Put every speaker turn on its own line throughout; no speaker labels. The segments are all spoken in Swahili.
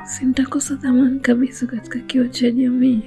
sintakosa thamani kabisa katika kioo cha jamii.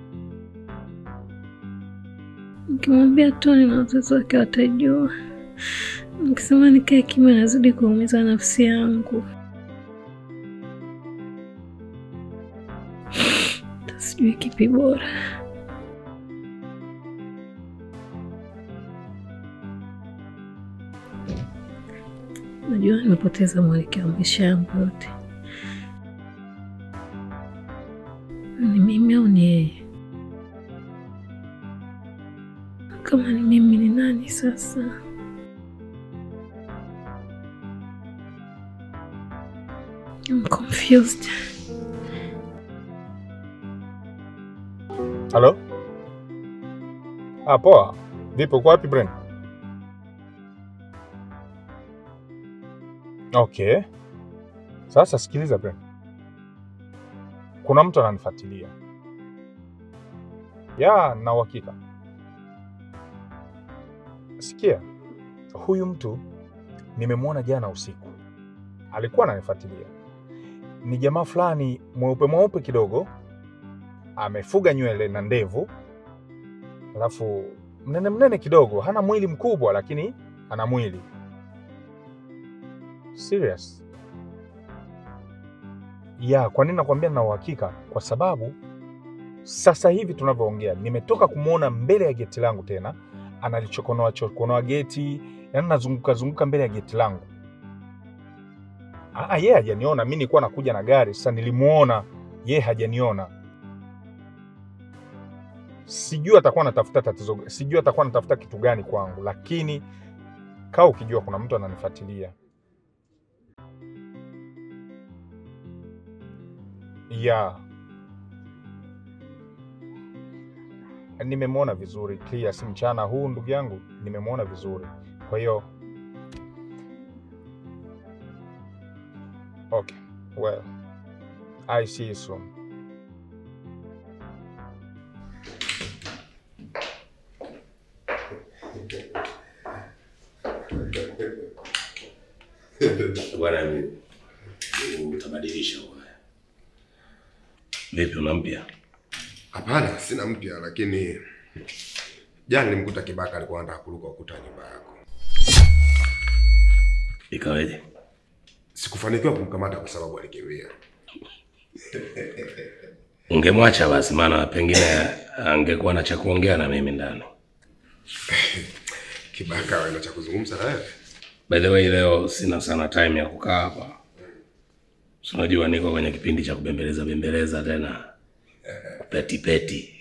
Nikimwambia Toni na wazazi wake watajua, nikisema nikae kimya nazidi kuumiza nafsi yangu. Sijui kipi bora. Najua nimepoteza mwelekeo wa maisha yangu yote. Ni mimi au ni yeye? Kama ni mimi, ni nani sasa? I'm confused.
Halo? Ah, poa. Vipi, uko wapi Brent? Okay. Sasa sikiliza Brent. Kuna mtu ananifuatilia. Ya, na uhakika. Sikia, huyu mtu nimemwona jana usiku, alikuwa ananifuatilia. Ni jamaa fulani mweupe mweupe kidogo, amefuga nywele na ndevu, alafu mnene mnene kidogo, hana mwili mkubwa, lakini ana mwili serious. Ya, kwa nini nakwambia na uhakika? Kwa sababu sasa hivi tunavyoongea, nimetoka kumwona mbele ya geti langu tena analichokonoa chokonoa geti, yani nazunguka zunguka mbele ya geti langu. Ah, yeye hajaniona, mi nilikuwa nakuja na gari. Sasa nilimuona yeye, hajaniona. Sijui atakuwa anatafuta tatizo, sijui atakuwa anatafuta kitu gani kwangu, lakini kaa ukijua kuna mtu ananifuatilia. Ya, nimemwona vizuri clear, si mchana huu ndugu yangu, nimemwona vizuri. Kwa hiyo okay, well I see you soon.
Bwana mimi utabadilisha bwana. Vipi una mpya?
Hapana, sina mpya, lakini jana nilimkuta Kibaka alikuwa anataka kuruka ukuta wa nyumba yako.
Ikaweje?
Sikufanikiwa kumkamata kwa sababu alikimbia.
Ungemwacha basi, maana pengine angekuwa na cha kuongea na mimi ndani.
Kibaka ana cha kuzungumza na wewe?
By the way, leo sina sana time ya kukaa hapa. Si unajua niko kwenye kipindi cha kubembeleza bembeleza tena peti peti.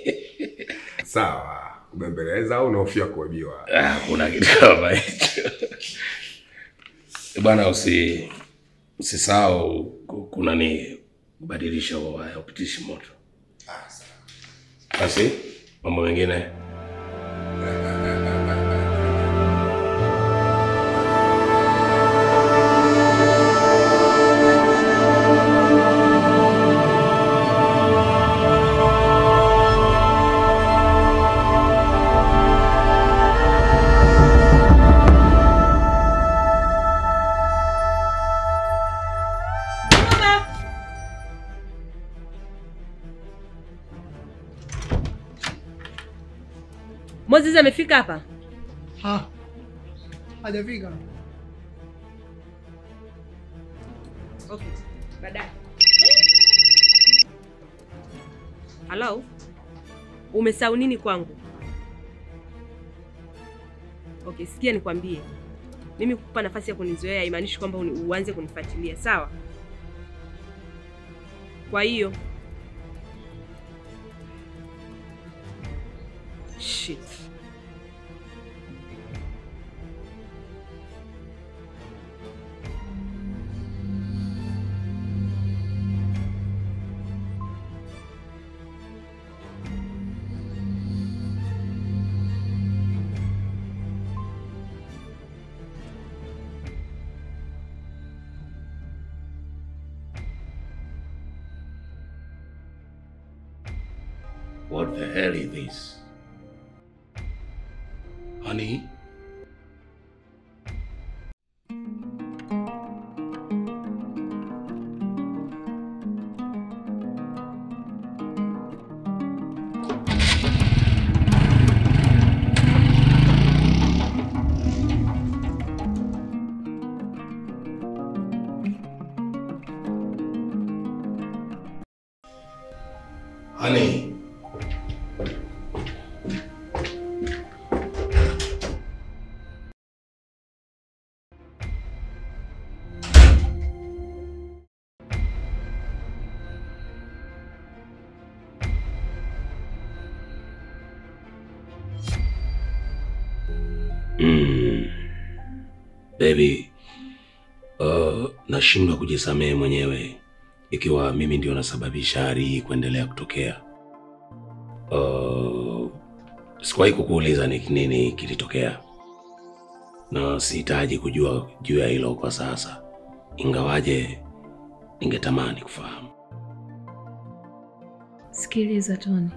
Sawa, kubembeleza au unahofia kuibiwa?
Ah, kuna kitu kama hicho. Bwana usi usisahau ku- kuna ni kubadilisha huo waya upitishi moto. Basi mambo mengine
Moses amefika hapa?
Ha, hajafika.
Okay, baadaye. Hello? Umesahau nini kwangu? Okay, sikia nikwambie. Mimi kukupa nafasi ya kunizoea haimaanishi kwamba uni- uanze kunifuatilia, sawa? Kwa hiyo shit.
What the hell is this? Honey? Mm. Baby, uh, nashindwa kujisamehe mwenyewe ikiwa mimi ndio nasababisha hali hii kuendelea kutokea. Uh, sikuwahi kukuuliza ni nini kilitokea, na sihitaji kujua juu ya hilo kwa sasa, ingawaje ningetamani kufahamu.
Sikiliza Toni,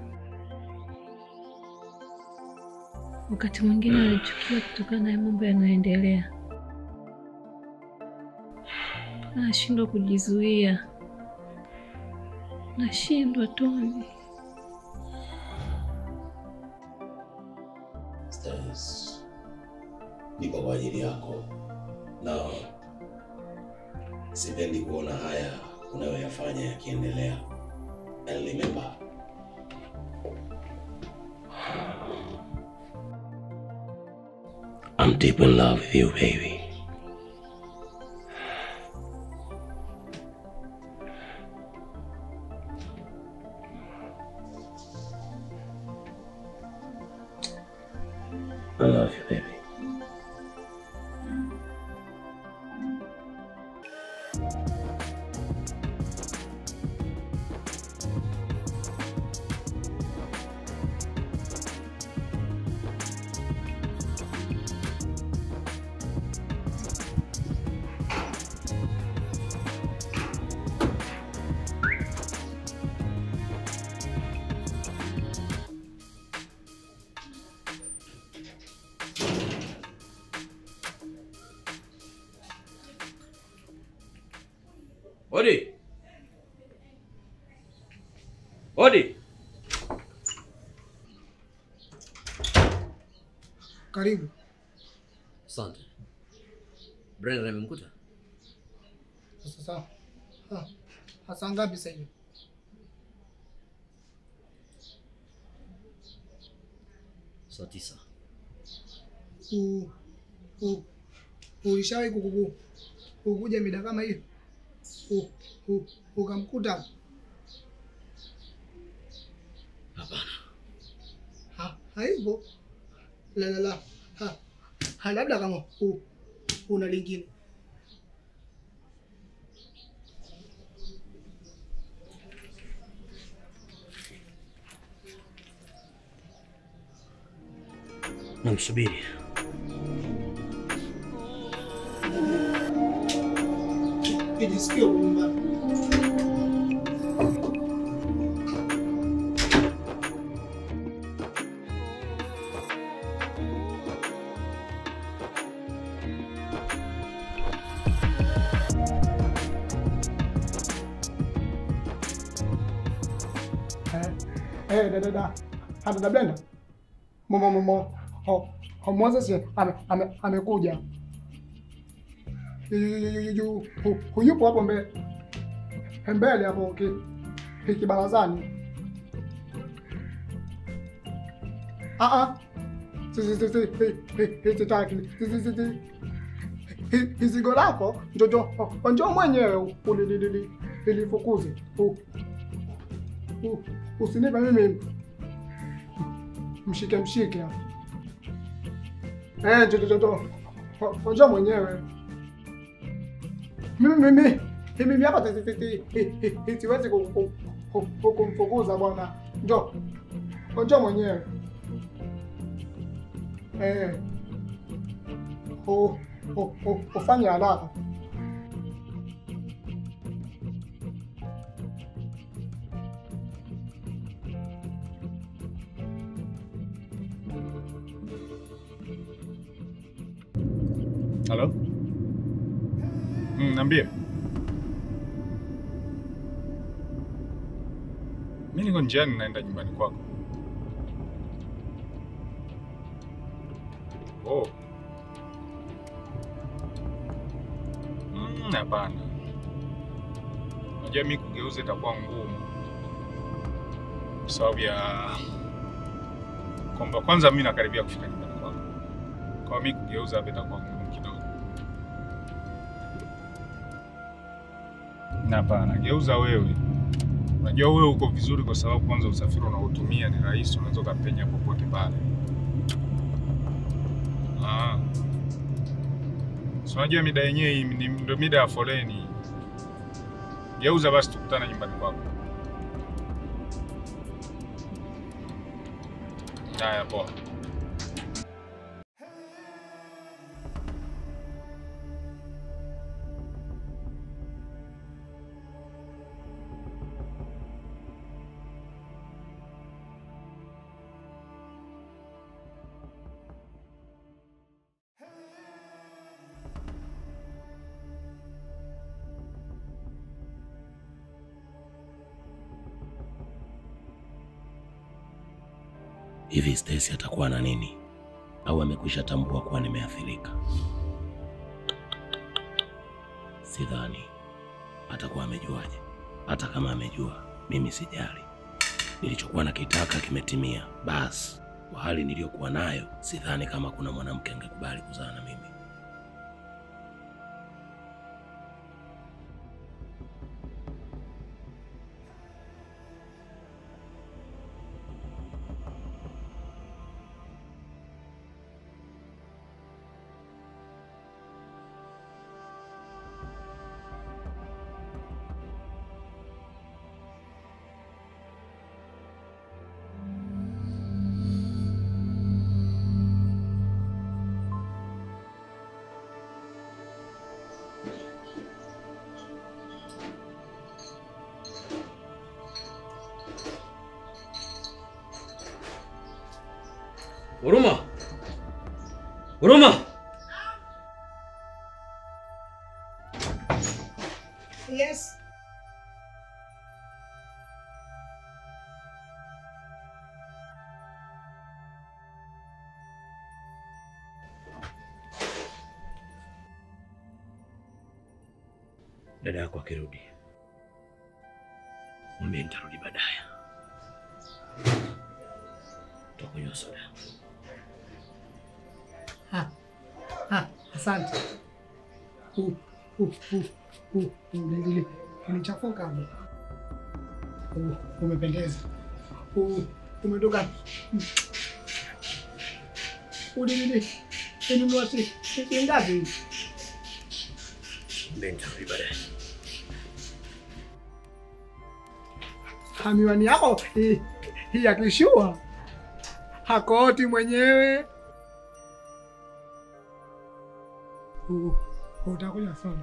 wakati mwingine anachukia kutokana na mambo yanayoendelea, nashindwa kujizuia, nashindwa Toni.
Stars, nipo kwa ajili yako na sipendi kuona haya unayoyafanya yakiendelea. And remember, I'm deep in love with you, baby. I love you, baby. Odi. Odi.
Karibu.
Asante. Brenda amemkuta?
Sasa sawa. Ah, Hasa ngapi sasa hivi?
Saa tisa.
U- u- Ulishawahi kukuku kukuja mida kama hiyo? U- u- Ukamkuta
Hapana.
ha, haipo. La la la. Ha. Ha, labda kama u, una lingine.
Namsubiri.
Kijisikia uko nyumbani. Eh, eh, da da da. Ha, dada Brenda. Momo momo. Ho, ho Moses ame ame amekuja. Yu- yu- yu- yu- yu- yu- hu- hu- Yupo hapo mbele mbele hapo ki- ki- kibarazani. Ah ah. Si si si si hi- hi- hi- sitaki. Si si si si. Hi- Hizigo lako njojo njoo mwenyewe ulilili ilifukuze. U- u- Usinipe mimi mshike mshike hapo. Eh, njojo njojo. Njoo mwenyewe. Mimi mimi mimi hapa ti- ti- ti- ti- ti- ti- siwezi ku- ku- ku- ku- kumfukuza bwana. Njoo. Njoo mwenyewe. Eh. U- u- u- Ufanye haraka.
Halo? Mm, niambie. Mimi niko njiani naenda nyumbani kwako. Oh. Mm, hapana. Unajua mimi kugeuza itakuwa ngumu. Kwa sababu ya kwamba kwanza mimi nakaribia kufika nyumbani kwako. Kwa mimi kugeuza hapa itakuwa ngumu kidogo. Na Hapana, geuza wewe. Unajua wewe uko vizuri kwa sababu kwanza usafiri unaotumia ni rahisi, unaweza ukapenya popote pale. Ah. Si unajua mida yenyewe hii ni- ndio mida ya foleni. Geuza basi tukutane nyumbani kwako. Haya, poa.
Hivi Stacy atakuwa na nini? Au amekwisha tambua kuwa nimeathirika? Sidhani. Atakuwa amejuaje? Hata kama amejua, mimi sijali. Nilichokuwa nakitaka kimetimia. Basi, kwa hali niliyokuwa nayo, sidhani kama kuna mwanamke angekubali kuzaa na mimi.
Huruma! Huruma!
Yes.
Dada yako akirudi, mwambie nitarudi baadaye. Tutakunywa soda.
Ha. Ha, asante. Uh, uh, uh, uh, uh, unichafuka hapo. Uh, umependeza. Uh, umetoka. Udilili. Inunua si si ngapi?
Mwambie nitarudi baadaye.
Ha, miwani yako hii hii ya kishua. Hakoti mwenyewe. Uh, utakuja sana.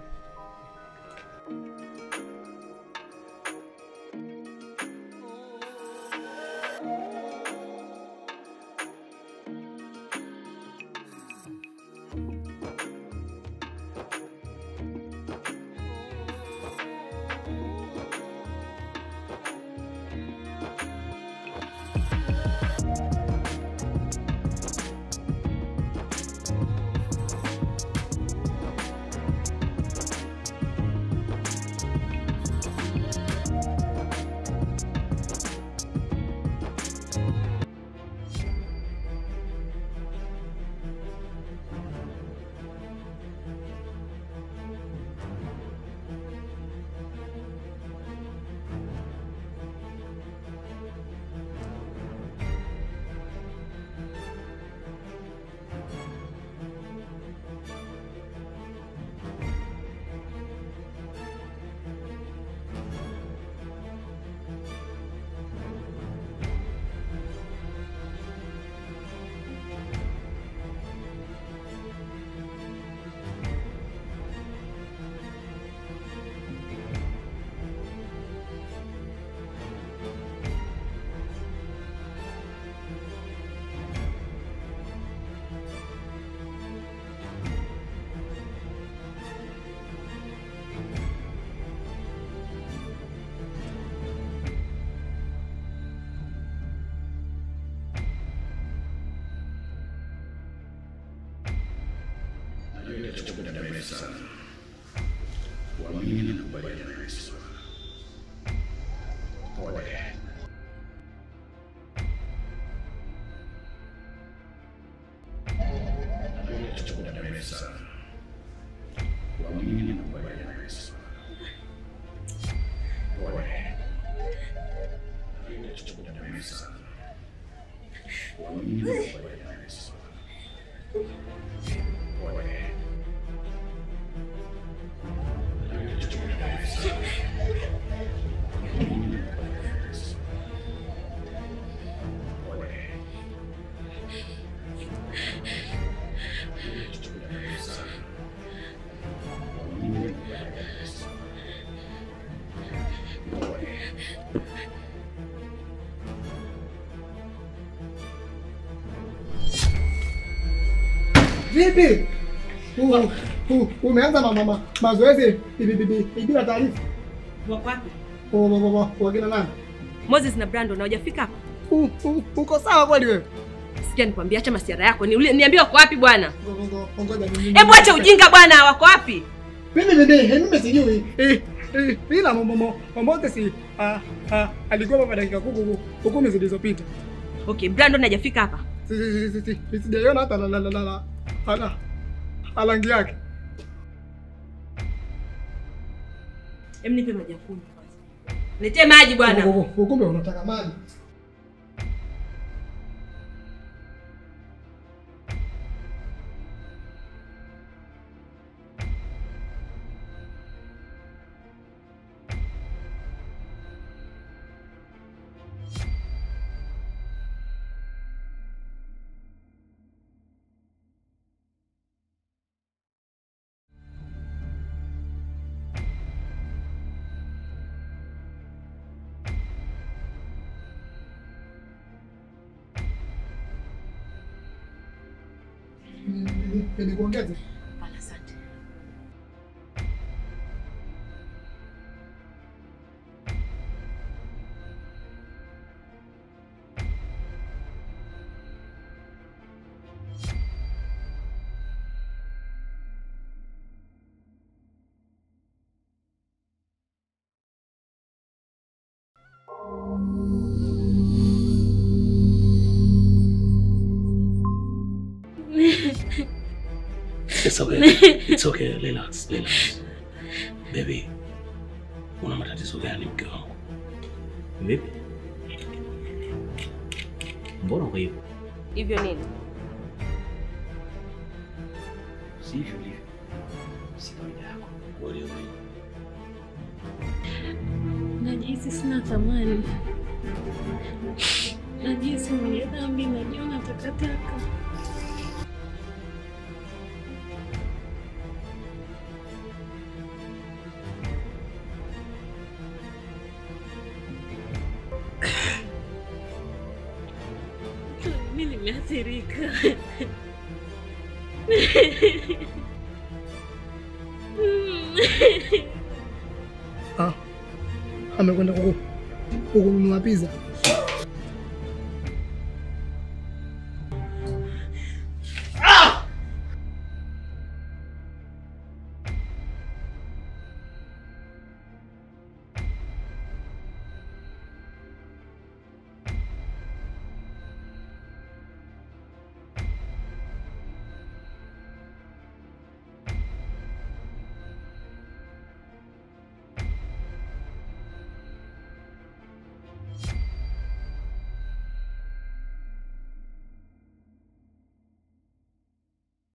Vipi? U- u- Umeanza ma- ma- ma- mazoezi bi- bi- bi- bila taarifa?
Wako wapi?
Wa- wa- wa- wa- Wakina nani?
Moses na Brandon hawajafika hapa.
U- u- Uko sawa kweli wewe?
Sikia nikwambia, acha masiara yako. Ni niambie wako wapi bwana?
Ngo- ngo- ngo- ngoja ni-
Hebu acha ujinga bwana, wako wapi?
Mimi mimi mimi sijui. Eh, eh, ila momo momo mote si ah, ah, alikuwa hapa dakika kuku kumi zilizopita.
Okay, Brandon hajafika hapa.
Si- si- si- si- si- Sijaiona hata la la la la la ala alangi yake.
Hem, nipe maji ya kunywa kwanza. Letee maji bwana.
Kumbe unataka maji. Nikuongeze.
Hapana, asante.
It's okay. It's okay. Relax, relax. Baby, una matatizo gani mke wangu?
Vipi? Mbona uko hivyo?
Hivyo nini?
Si hivyo hivyo. Si kawaida yako.
Wewe
Najihisi sina thamani, najihisi mwenye dhambi, najiona takataka. Mi nimeathirika.
Ah. Amekwenda kuku- kununua pizza.